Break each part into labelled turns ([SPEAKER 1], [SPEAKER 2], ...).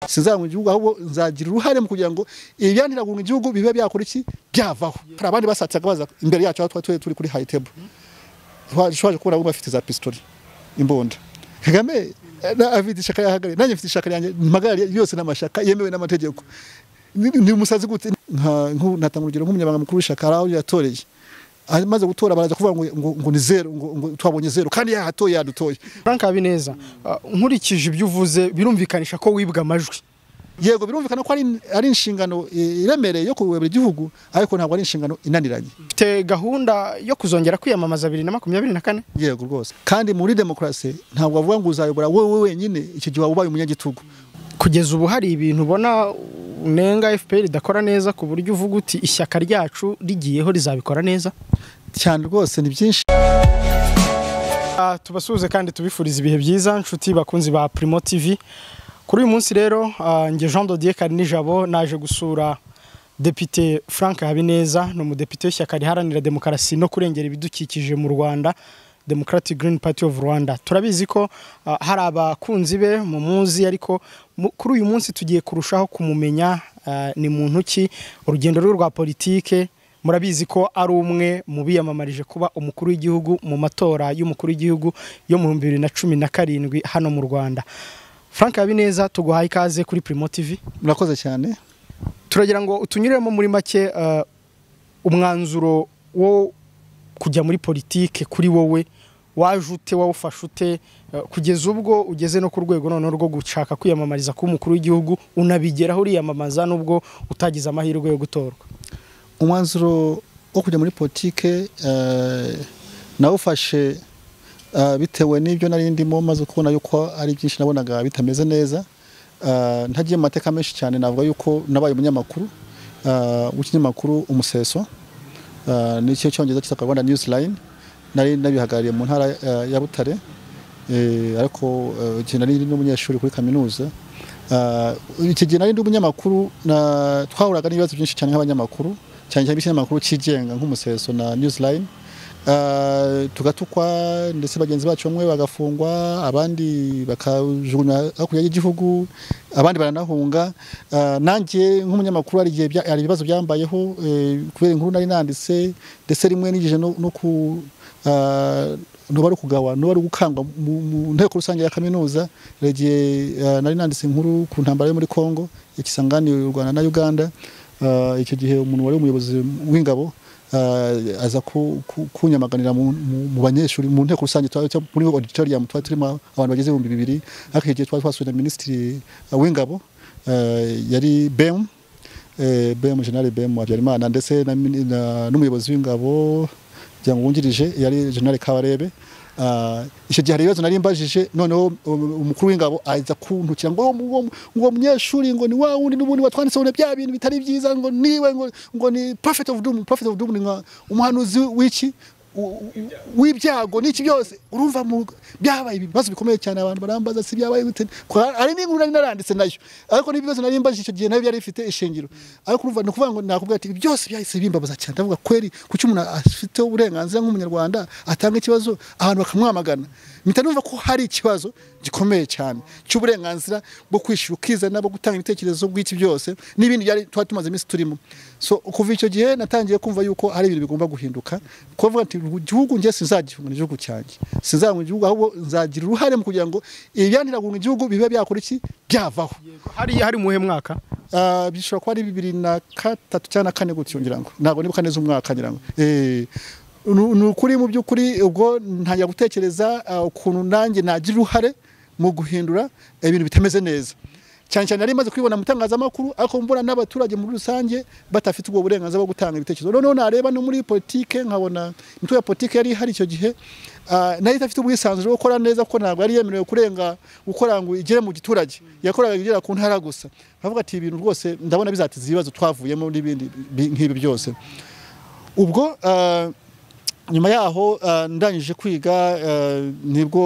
[SPEAKER 1] sinzarangwa igihugu ahubwo nzagira uruhare mu kugira ngo ibyanira guhunga igihugu bibe byakora iki byavaho hari abandi basatsaga baza imbere yacu aho twari turi kuri high table twaje kubona bamwe bafite za pistoli imbunda kagame na afite ishaka yahagarariye nanjye mfite ishaka ryanjye mpagarariye yose n'amashaka yemewe n'amategeko ni umusazi gute ntatanga urugero nk'umunyamabanga mukuru w'ishaka hari aho yatoreye amaze gutora baraza kuvuga ngo ngo ni zero ngo ngo twabonye zero kandi yahatoye yadutoye
[SPEAKER 2] Frank Habineza nkurikije ibyo uvuze birumvikanisha ko wibwa amajwi
[SPEAKER 1] yego birumvikana ko ari inshingano iremereye yo kuyobora igihugu ariko ntabwo ari inshingano inaniranye
[SPEAKER 2] ufite gahunda yo kuzongera kwiyamamaza bibiri na makumyabiri na kane
[SPEAKER 1] yego rwose kandi muri demokarasi ntabwo bavuga ngo uzayobora wowe wenyine icyo gihe waba ubaye umunyagitugu
[SPEAKER 2] kugeza ubu hari ibintu ubona unenga fpr idakora neza ku buryo uvuga uti ishyaka ryacu rigiyeho rizabikora neza
[SPEAKER 1] cyane rwose ni byinshi
[SPEAKER 2] Ah, tubasuhuze kandi tubifuriza ibihe byiza nshuti bakunzi ba Primo TV kuri uyu munsi rero ah, njye Jean Dodier Karinijabo naje gusura Depite Frank Habineza ni umudepite w'ishyaka riharanira demokarasi no kurengera ibidukikije mu Rwanda Democratic Green Party of Rwanda turabizi ko ah, hari abakunzi be mu muzi ariko mu- kuri uyu munsi tugiye kurushaho kumumenya ah, ni muntu ki urugendo rwe rwa politike murabizi ko ari umwe mu biyamamarije kuba umukuru w'igihugu mu matora y'umukuru w'igihugu yo mu bihumbi bibiri na cumi na karindwi hano mu rwanda frank habineza tuguhaye ikaze kuri primo tv
[SPEAKER 1] murakoze cyane
[SPEAKER 2] turagira ngo utunyuremo muri make eh, umwanzuro wo kujya muri politike kuri wowe waje ute wawufashe ute eh, kugeza ubwo ugeze no ku rwego noneho rwo gushaka kwiyamamariza kuba umukuru w'igihugu unabigeraho uriyamamaza n'ubwo utagize amahirwe yo gutorwa
[SPEAKER 1] umwanzuro wo kujya muri politike eh, nawufashe eh, bitewe n'ibyo nari ndimo maze kubona yuko ari byinshi nabonaga bitameze neza Eh, ntagiye mu mateka menshi cyane navuga yuko nabaye umunyamakuru eh, w'ikinyamakuru umuseso eh, nicyo cyongereza cyitwa rwanda news line nari nabihagarariye mu ntara eh, ya butare eh, ariko eh, igihe nari ndi n'umunyeshuri kuri kaminuza Eh, iki gihe nari ndi umunyamakuru na- twahuraga n'ibibazo byinshi cyane nk'abanyamakuru cyane cyane ikinyamakuru cyigenga nk'umuseso na newsline Eh, tugatukwa ndetse bagenzi bacu bamwe bagafungwa abandi bakajugunywa hakurya y'igihugu abandi baranahunga Eh, nanjye nk'umunyamakuru hari igihe bya- hari ibibazo byambayeho eh, kubera inkuru nari nanditse ndetse rimwe nigije no no ku eh, ntuba ari ukugawa ntuba ari ugukangwa mu mu nteko rusange ya kaminuza hari igihe eh, nari nanditse inkuru ku ntambara yo muri congo ikisanganiye u rwanda na uganda Eh, icyo gihe umuntu wari umuyobozi w'ingabo eh, aza ku- ku- kunyamaganira mu- mu mu banyeshuri mu nteko rusange twari- cyangwa muri auditorium twari turimo abantu bageze ibihumbi bibiri ariko icyo gihe twari twasuye na minisitiri eh, w'ingabo eh, yari bem eh, BM General BM Habyarimana ndetse na mini- na- n'umuyobozi w'ingabo kugira ngo wungirije yari General Kabarebe Ah, icyo gihe hari ibibazo nari mbajije noneho um- umukuru w'ingabo aza kuntukira ngo "Ngo- ngo- ngo munyeshuri ngo ni wa wundi n'ubundi watwanditseho na bya bintu bitari byiza ngo niwe ngo, ngo ni prophet of doom prophet of doom ni nka umuhanuzi w'iki u- u- w'ibyago n'iki byose urumva mu byabaye ibibazo bikomeye cyane abantu barambaza si byabaye gute Ko hari- hari n'inkuru nari naranditse nayo ariko n'ibibazo nari mbajije icyo gihe nabyo byari bifite ishingiro ariko urumva ni ukuvuga ngo nakubwira ati byose byahise bimbabaza cyane ndavuga kweri kuki umuntu afite uburenganzira nk'umunyarwanda atanga ikibazo abantu bakamwamagana mpita numva ko hari ikibazo gikomeye cyane cy'uburenganzira bwo kwishyura ukizana bwo gutanga ibitekerezo bw'iki byose n'ibindi byari tuba tumaze iminsi turimo so kuva icyo gihe natangiye kumva yuko hari ibintu bigomba guhinduka kuvuga ati igihugu njye sinzagifunga igihugu cyanjye sinzarangwa igihugu ahubwo nzagira uruhare mu kugira ngo ibyanira guhunga igihugu bibe byakora iki byavaho
[SPEAKER 2] hari hari muhe mwaka
[SPEAKER 1] Ah, bishobora kuba ari bibiri na gatatu cyangwa na kane gutyo ngira ngo ntabwo nibuka neza umwaka ngira ngo Eh, nu- ni ukuri mu by'ukuri ubwo ntangira gutekereza ah, ukuntu nanjye nagira uruhare mu guhindura ibintu bitameze neza cyane cyane nari maze kwibona mu itangazamakuru ariko mbona n'abaturage muri rusange batafite ubwo burenganzira bwo gutanga ibitekerezo noneho nareba no muri politike nkabona imitwe ya politike yari ihari icyo gihe ah, nari idafite ubwisanzure bwo gukora neza kuko ntabwo yari yemerewe kurenga gukora ngo igere mu giturage yakoraga igera ku ntara gusa nkavuga ati ibintu rwose ndabona bizatiza ibibazo twavuyemo n'ibindi bi- nk'ibi byose ubwo ah, nyuma yaho ah, ndangije kwiga ah, nibwo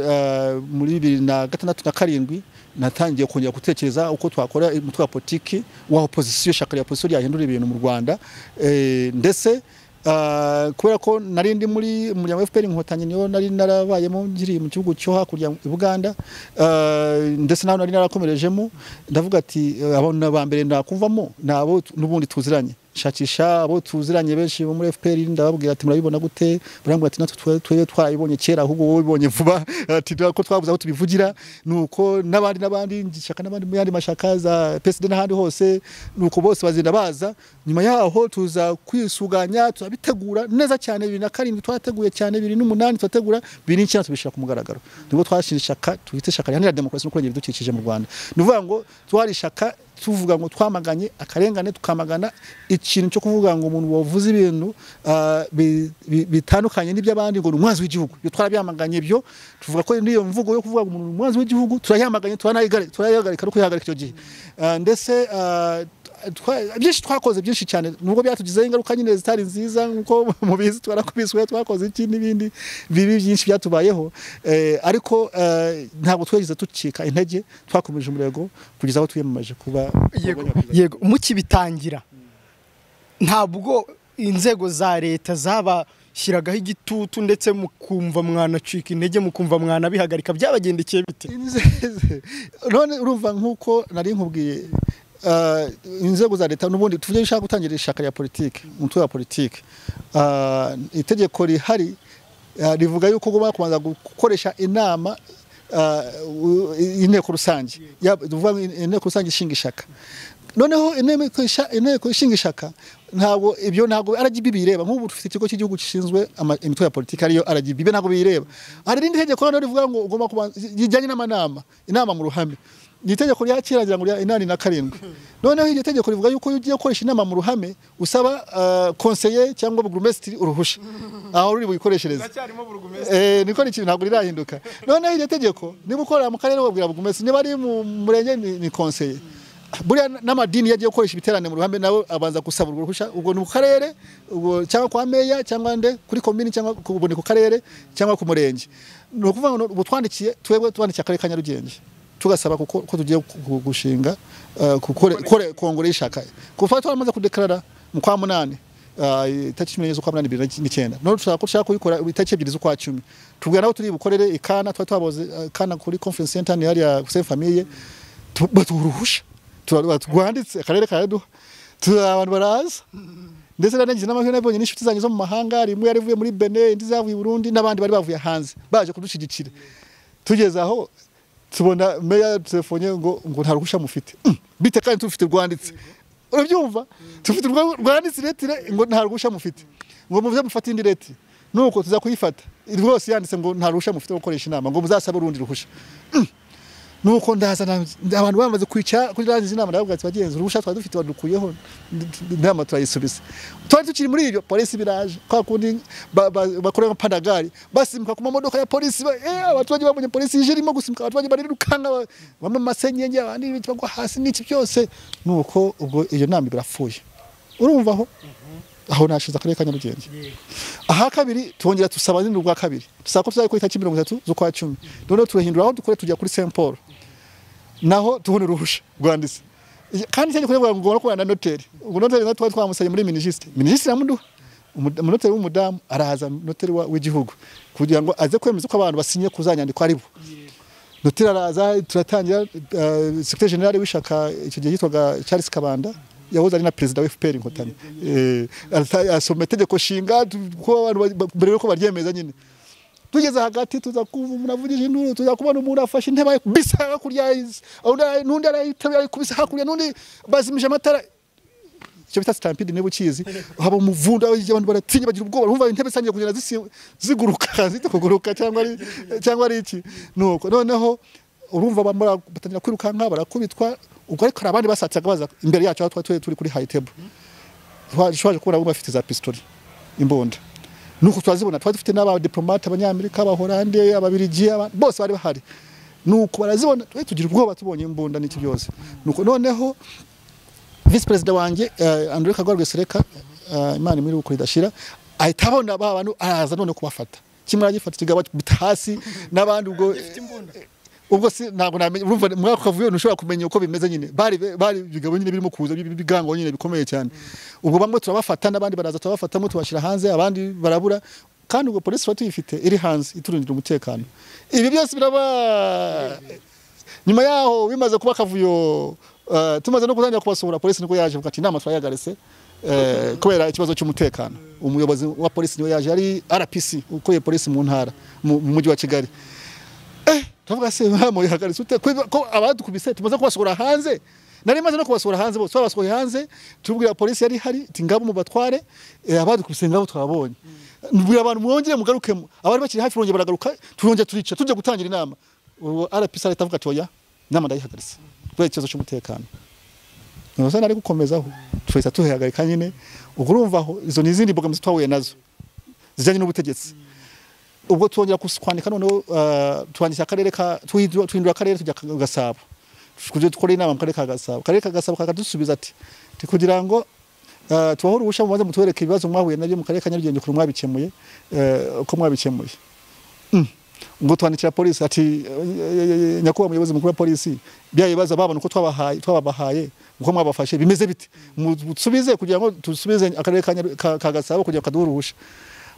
[SPEAKER 1] ah, muri bibiri na gatandatu na karindwi natangiye kongera gutekereza uko twakora umutwe wa politiki wa opozisiyo ishyaka rya opozisiyo ryahindura ibintu mu rwanda Eh, ndetse Ah, kubera ko nari ndi muri umuryango wa FPR inkotanyi niyo nari narabayemo nkiri mu gihugu cyo hakurya i Buganda Ah, ndetse naho nari narakomerejemo ndavuga ati eh, abantu ba mbere nakuvamo nabo tu- n'ubundi tuziranye shakisha abo tuziranye benshi bo muri FPR ndababwira ati murabibona gute barambwira ati natwe twe- twebwe twarabibonye kera ahubwo wowe ubibonye vuba ati ko twabuze aho tubivugira nuko n'abandi n'abandi ishyaka n'abandi mu yandi mashaka za PSD n'ahandi hose nuko bose bazenda baza nyuma yaho tuza kwisuganya turabitegura neza cyane bibiri na karindwi twateguye cyane bibiri n'umunani turategura bibiri n'icyenda tubishyira ku mugaragaro nibwo twashinze ishyaka twita ishyaka riharanira demokarasi no kurengera ibidukikije mu Rwanda ni ukuvuga ngo twari ishyaka tuvuga ngo twamaganye akarengane tukamagana ikintu cyo kuvuga ngo umuntu wavuze ibintu ah, bi- bi- bitandukanye n'iby'abandi ngo ni umwanzi w'igihugu iyo twarabyamaganye ibyo tuvuga ko n'iyo mvugo yo kuvuga ngo umuntu ni umwanzi w'igihugu turayamaganye turanayihagarika turayahagarika no kuyihagarika icyo gihe Ah, ndetse ah, twa- byinshi twakoze byinshi cyane nubwo byatugizeho ingaruka nyine zitari nziza nkuko mubizi twarakubiswe twakoze iki n'ibindi bibi byinshi byatubayeho Eh, ariko eh, ntabwo twigeze ducika intege twakomeje umurego kugeza aho twiyamamaje kuba
[SPEAKER 2] yego yego mukibitangira ntabwo inzego za leta zabashyiragaho igitutu ndetse mukumva mwanacika intege mukumva mwanabihagarika byabagendekeye bite
[SPEAKER 1] Inzeze. none urumva nk'uko nari nkubwiye ah, inzego za leta n'ubundi tuvuge ushaka gutangira ishaka rya politiki umutwe wa politiki Ah, itegeko rihari ah, rivuga yuko ugomba kubanza gukoresha inama ah, u- inteko rusange Ya- tuvuga ngo inteko rusange ishinga ishaka noneho inteko isha- inteko ishinga ishaka ntabwo ibyo ntabwo RGB bireba nk'ubu dufite ikigo cy'igihugu gishinzwe ama- imitwe ya politiki ariyo RGB ibyo ntabwo bireba hari irindi tegeko noneho rivuga ngo ugomba kubanza rijyanye n'amanama inama mu ruhame ni itegeko rya kera ngira ngo rya inani na karindwi noneho iryo tegeko rivuga yuko iyo ugiye gukoresha inama mu ruhame usaba konseye cyangwa burugumesitiri uruhushya aho ruri buyikoreshereze Eh, niko ni ikintu ntabwo rirahinduka noneho iryo tegeko niba ukorera mu karere wabwira bugumesi niba ari mu murenge ni ni konseye buriya n'amadini yagiye gukoresha ibiterane mu ruhame nawe abanza gusaba urwo ruhushya ubwo ni ku karere ubwo cyangwa kwa meya cyangwa nde kuri komini cyangwa ku- ubwo ni ku karere cyangwa ku murenge ni ukuvuga ngo ubu twandikiye twebwe tubandikiye akarere ka nyarugenge tugasaba kuko ko tugiye gu- gu- gushinga eh, gukore- gukore- kongere y'ishaka kuva twaramaze kudekarara mu kwa munani ah, itariki cumi n'enye z'ukwa munani bibiri n'icyenda none turashaka ko dushaka kuyikora itariki ebyiri z'ukwa cumi tubwira nabo turi bukorere ikana twari twaboze eh, kana kuri conference center ni hariya kuse famille Tu- batuha uruhusha Tura- turwanditse akarere karaduha turi abantu baraza ndetse narangiza n'amahirwe nabonye n'inshuti zanjye zo mu mahanga rimwe yarivuye muri Benin indi zavuye i Burundi n'abandi bari bavuye hanze baje kudushyigikira tugeze aho tubona meya yadutelefone ngo ngo nta ruhushya mufite Mm, bite kandi tufite rwanditse urabyumva tufite urwa- rwanditse iretire ngo nta ruhushya mufite ngo muze mufate indi retire nuko tuza kuyifata rwose yanditse ngo nta ruhushya mufite rwo gukoresha inama ngo muzasabe urundi ruhushya Mm. nuko ndaza na- abantu bamaze kwicara kuri rangiza inama ndababwira ati bagenzi uruhushya twari dufite badukuyeho inama turayisubiza twari tukiri muri ibyo polisi biraje kwa kundi ba- ba- bakorera panagari basimbuka ku mamodoka ya polisi ba- eh, abaturage babonye polisi ije irimo gusimbuka abaturage barirukanka ba- bamwe mu masenyenge abandi ibiti bagwa hasi n'iki byose nuko ubwo iyo nama ibiri irapfuye urumva aho aho nashize akarere ka nyarugenge aha kabiri twongera dusaba nyine ubwa kabiri dusaba ko tuzajya kuri tariki mirongo itatu z'ukwa cumi noneho turahindura aho dukore tujya kuri saint paul naho tubona uruhusha rwanditse Iki- kandi cyo gikorwa ngo ngomba kubana na noteri ubwo noteri natwe twari twamusanye muri minisitiri minisitiri amuduha umunoteri w'umudamu arahaza noteri wa- w'igihugu kugira ngo aze kwemeza ko abantu basinye kuzanyandikwa ari bo noteri araza turatangira uh, sekretari generale w'ishaka icyo gihe yitwaga Charles Kabanda yahoze ari na perezida wa FPR inkotanyi eh, arata- asoma itegeko nshinga tu- ko abantu ba- ba- mbere yuko baryemeza nyine tugeze hagati tuza kumva umuntu avugije induru tuza kubona umuntu afashe intebe ayikubise hakurya undi ara- n'undi arayiteruye ayikubise hakurya n'undi bazimije amatara icyo bita stampede niba ukizi haba umuvundo aho abantu baratinya bagira ubwoba urumva intebe zangiye kugenda zisi- ziguruka zita kuguruka cyangwa ari cyangwa ari iki nuko noneho urumva bamara batangira kwirukanka barakubitwa ubwo ariko hari abandi basatsaga baza imbere yacu aho twari turi kuri high table twashoje kubona abo bafite za pistoli imbunda nuko turazibona twari dufite n'abadiplomate abanyamerika abahorande ababirigi aba- bose bari bahari nuko barazibona twari tugira ubwoba tubonye imbunda n'iki byose nuko noneho visi perezida wanjye uh, andre kagwa rwesereka uh, imana imuri ukuri idashira ahita abona ba bantu araza none kubafata kimwe aragifata ikigaba bita hasi n'abandi ubwo ubwo si ntabwo namenya urumva muri ako kavuyo ntushobora kumenya uko bimeze nyine bari bari bigabo nyine birimo kuza bigango nyine bikomeye cyane ubwo bamwe turabafata n'abandi baraza turabafatamo tubashyira hanze abandi barabura kandi ubwo polisi iba tuyifite iri hanze iturindira umutekano ibi byose biraba nyuma yaho bimaze kuba akavuyo eh, tumaze no kuzajya kubasohora polisi niko yaje bwati inama turayagarese eh, kubera ikibazo cy'umutekano umuyobozi wa polisi niwe yaje ari RPC ukoye polisi mu ntara mu mu mujyi wa Kigali eh tuvuga se mwamoye hagaritse ute ko ko abadukubise tumaze kubasohora hanze nari maze no kubasohora hanze bose babasohoye hanze tubwira polisi yari hari iti ngabo mu batware eh, abadukubise ngabo twabonye mbwira abantu mwongere mugarukemo abari bakiri hafi bongera baragaruka turongera turica tujya gutangira inama ubu RPC leta avuga ati oya inama ndayihagaritse kubera ikibazo cy'umutekano nose nari gukomezaho twese tuhihagarika nyine ubwo urumva aho izo ni izindi mbogamizi twahuye nazo zijyanye n'ubutegetsi ubwo twongera kus- kwandika noneho eh, twandikira akarere ka tuhindura tuhindura akarere tujya ku gasabo kugira dukore inama mu karere ka gasabo akarere ka gasabo kakadusubiza ati "Ti kugira ngo eh, tubahore ubusha mubanze mutwereke ibibazo mwahuye nabyo mu karere ka nyarugenge ukuntu mwabikemuye eh, uko mwabikemuye ngo twandikira polisi ati eh, nyakubahwa muyobozi mukuru wa polisi bya bibazo babona uko twabahaye twababahaye uko mwabafashe bimeze bite musubize kugira ngo dusubize akarere ka Nyaru- ka- ka gasabo kugira ngo kaduhuruhushe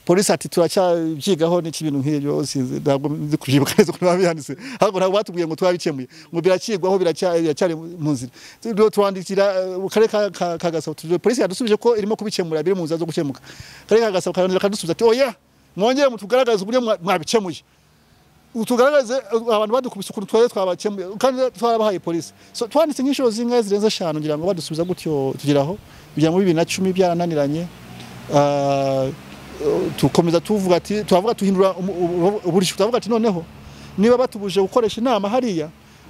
[SPEAKER 1] polisi ati turacyabyigaho n'iki bintu nk'ibyo sinzi ntabwo nzi kubyibuka neza ukuntu biba byanditse ahubwo ntabwo batubwiye ngo turabikemuye ngo biracyigwaho biracya- biracyari mu nzira Rero turandikira eh, akarere ka- ka- ka gasabo Tugira- polisi yadusubije ko irimo kubikemura biri mu nzira zo gukemuka akarere ka gasabo karongera kadusubiza ati oya mwongere mutugaragaze uburyo mwa- mwabikemuye utugaragaze abantu badukubise ukuntu twari twabakemuye kandi twarabahaye polisi so twanditse nk'inshuro zingahe zirenze eshanu ngira ngo badusubiza gutyo tugeraho kugira ngo bibiri na cumi byarananiranye ah, tukomeza tuvuga ati turavuga tuhindura umu- ubu- uburyo turavuga ati noneho niba batubuje gukoresha inama hariya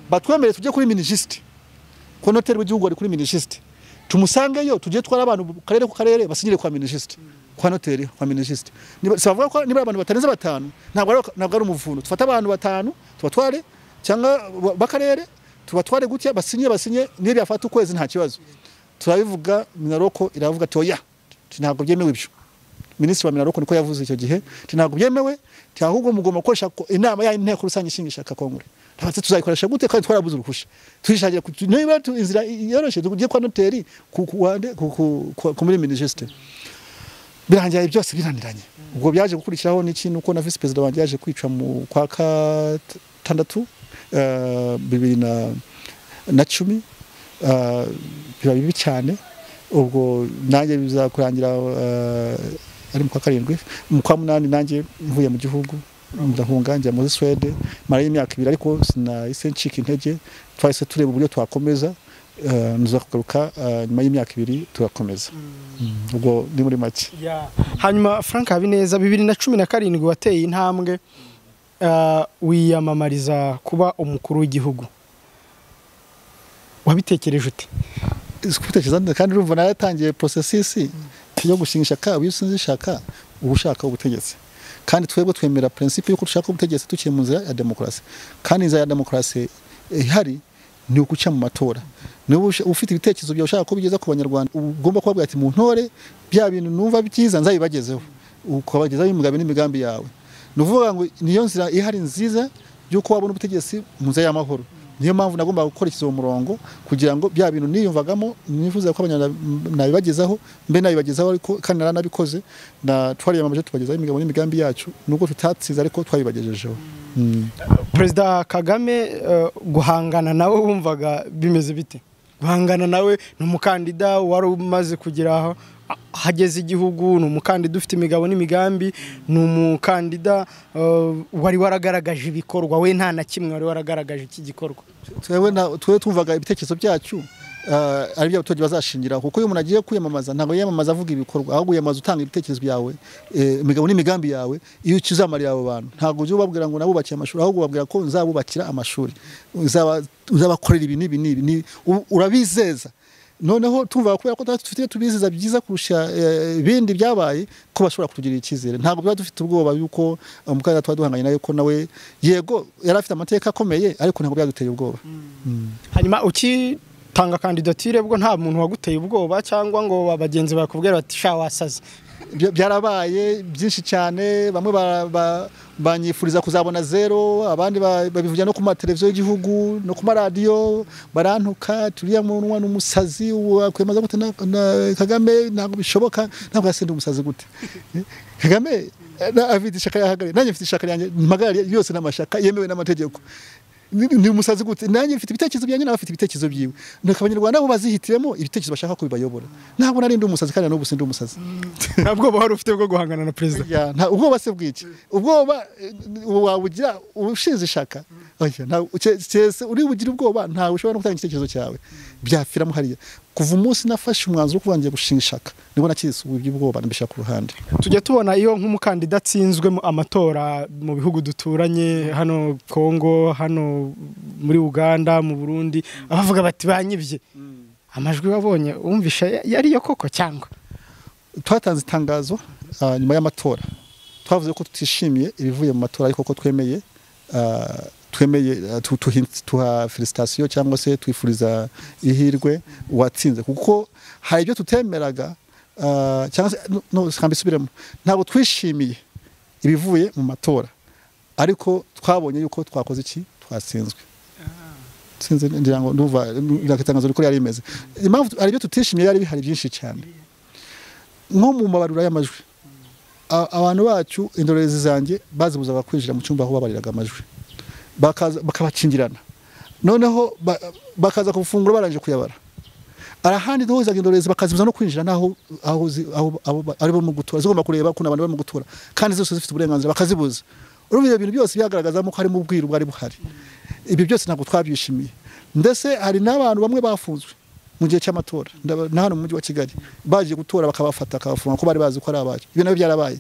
[SPEAKER 1] batwemereye tujye kuri minisiste ko noteri w'igihugu ari kuri minisiste tumusangeyo tujye twara abantu bu- karere ku karere basinyire kwa minisiste kwa noteri kwa minisiste Niba- sabavuga ko niba ari abantu batarenze batanu ntabwo ari- ntabwo ari umuvuno tufate abantu batanu tubatware cyangwa ba- b'akarere tubatware gutya basinye basinye niyo byafata ukwezi nta kibazo turabivuga minaroko iravuga ati oya ntabwo byemewe ibyo minisitiri wa minaroko niko yavuze icyo gihe ati ntabwo byemewe ati ahubwo mugomba gukoresha ko- inama ya inteko rusange ishingisha kakongore tubatse tuzayikoresha gute kandi twarabuze uruhushya tuhishagira ku- niba tu- inzira yoroshye tujye kwa noteri ku- ku- wande- ku- ku- ku- ku- muri minisitiri birangira ibi byose biraniranye ubwo byaje gukurikiraho n'ikintu uko na visi perezida wanjye yaje kwicwa mu kwa gatandatu eh, bibiri na na cumi eh, biba bibi cyane ubwo nanjye bizakurangira eh, ari mu kwa karindwi mu kwa munani nanjye mvuye mu gihugu ndahunga njya muri Swede marayo imyaka ibiri ariko sinahise ncika intege twahise tureba uburyo twakomeza eh, nza kugaruka eh, nyuma y'imyaka ibiri turakomeza Mm, ubwo ni muri make
[SPEAKER 2] Ya. hanyuma frank habineza bibiri na cumi na karindwi wateye intambwe ah, wiyamamariza kuba umukuru w'igihugu wabitekereje ute
[SPEAKER 1] kubitekereza neza kandi urumva nawe yatangiye porosesisi yo gushinga ishyaka iyo usinze ishaka uba ushaka ubutegetsi kandi twebwe twemera prinsipe y'uko dushaka ubutegetsi tukiri mu nzira ya demokarasi kandi inzira ya demokarasi ihari ni uguca mu matora niba usha- ufite ibitekerezo byawe ushaka kubigeza ku banyarwanda ugomba kubabwira ati mu ntore bya bintu numva byiza nzabibagezeho ukabagezaho imigambi n'imigambi yawe ni ukuvuga ngo niyo nzira ihari nziza y'uko wabona ubutegetsi mu nzira y'amahoro niyo mpamvu nagombaga gukurikiza uwo murongo kugira ngo bya bintu niyumvagamo nifuza ko abanyarwanda nabibagezaho mbe nabibagezaho ariko kandi naranabikoze na twariyamamaje tubagezaho imigabo n'imigambi yacu nubwo tutatsinze ariko twabibagejejeho Mm.
[SPEAKER 2] perezida kagame eh, guhangana nawe wumvaga bimeze bite guhangana nawe ni umukandida wari umaze kugera aho hageze igihugu ni umukandida ufite imigabo n'imigambi ni umukandida eh, wari waragaragaje ibikorwa we nta na kimwe wari waragaragaje iki gikorwa
[SPEAKER 1] twewe na- twewe twumvaga ibitekerezo byacu ah, ari byo abaturage bazashingiraho kuko iyo umuntu agiye kwiyamamaza ntabwo yiyamamaza avuga ibikorwa ahubwo yiyamamaza utanga ibitekerezo byawe eh, imigabo n'imigambi yawe iyo ukizamarira abo bantu ntabwo ujya ubabwira ngo nabubakiye amashuri ahubwo ubabwira ko nzabubakira amashuri Uzaba- uzabakorera ibi n'ibi n'ibi n'ibi. U- urabizeza noneho tumva kubera ko natwe dufite ibyo tubiziza byiza kurusha eh, ibindi byabaye ko bashobora kutugirira icyizere ntabwo tuba dufite ubwoba yuko eh, umukandida tuba duhanganye nawe ko nawe yego yari afite amateka akomeye ariko ntabwo byaduteye ubwoba
[SPEAKER 2] hanyuma ukitanga kandidatire bwo nta muntu waguteye ubwoba cyangwa ngo abagenzi bakubwira bati sha wasaze
[SPEAKER 1] Bya- byarabaye byinshi cyane bamwe ba- ba- banyifuriza kuzabona zero abandi ba- babivugira no ku mateleviziyo y'igihugu no ku maradiyo barantuka turiya munwa ni umusazi wakwemaza gute na, na kagame ntabwo bishoboka ntabwo yasenda umusazi gute Eh, kagame eh, na- afite ishaka yahagarariye nanjye mfite ishaka ryanjye mpagarariye yose n'amashaka yemewe n'amategeko ni ni umusazi gute nanjye mfite ibitekerezo byanjye nawe afite ibitekerezo byiwe nuko abanyarwanda bo bazihitiremo ibitekerezo bashaka ko bibayobora ntabwo nari ndi umusazi kandi na n'ubu sindi umusazi
[SPEAKER 2] nta bwoba wari ufite bwo guhangana na perezida
[SPEAKER 1] Ya, nta ubwoba se bw'iki ubwoba eh, wabugira ushinze ishaka Oya, nta- ke- kese uri bugire ubwoba ntawe ushobora no gutanga igitekerezo cyawe byapfiramo hariya kuva umunsi nafashe umwanzuro wo kuba ngiye gushinga ishaka nibwo nakisubuye iby'ubwoba nabishyira ku ruhande
[SPEAKER 2] tujya tubona iyo nk'umukandida atsinzwe mu amatora mu bihugu duturanye hano kongo hano muri uganda mu burundi abavuga bati banyibye amajwi wabonye wumvisha ya- yari yo koko cyangwa
[SPEAKER 1] twatanze itangazo ah, nyuma y'amatora twavuze ko tutishimiye ibivuye mu matora ariko ko twemeye ah, twemeye ah, tu- tuhi- tuha felicitation cyangwa se twifuriza ihirwe uwatsinze kuko hari ibyo tutemeraga ah, cyangwa se no- no reka mbisubiremo ntabwo twishimiye ibivuye mu matora ariko twabonye yuko twakoze iki twatsinzwe sinzi ngira ngo ndumva itangazo rikuru yari rimeze impamvu hari ibyo tutishimiye yari bihari byinshi cyane nko mu mabarura y'amajwi A- abantu bacu indorerezi zanjye bazibuzaga kwinjira mu cyumba aho babariraga amajwi Bakaza- bakabakingirana noneho ba- bakaza gufungura barangije kuyabara arahandi duhuzaga indorerezi bakazibuza no kwinjira n'aho aho zi- aho- abo ba- ari bo mu gutura zigomba kureba kuna abantu bari mu gutura kandi zose zifite uburenganzira bakazibuza urumva ibyo bintu byose byagaragazamo ko harimo ubwiru bwari buhari ibyo byose ntabwo twabyishimiye ndetse hari n'abantu bamwe bafunzwe mu gihe cy'amatora Ndaba- na hano mu mujyi wa kigali baje gutora bakabafata bakabafunga ko bari bazi ko ari abacu ibyo nabyo byarabaye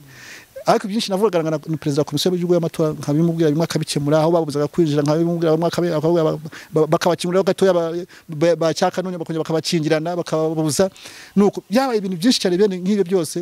[SPEAKER 1] ariko byinshi navugaga na na perezida wa komisiyo y'igihugu y'amatora nkabimubwira bimwe akabikemura aho babuzaga kwinjira nkabimubwira bamwe akabi- akavuga ba- ba- bakabakingurira gatoya ba- ba- bacyaka none bakongera bakabakingirana bakababuza nuko byabaye ibintu byinshi cyane bene nk'ibyo byose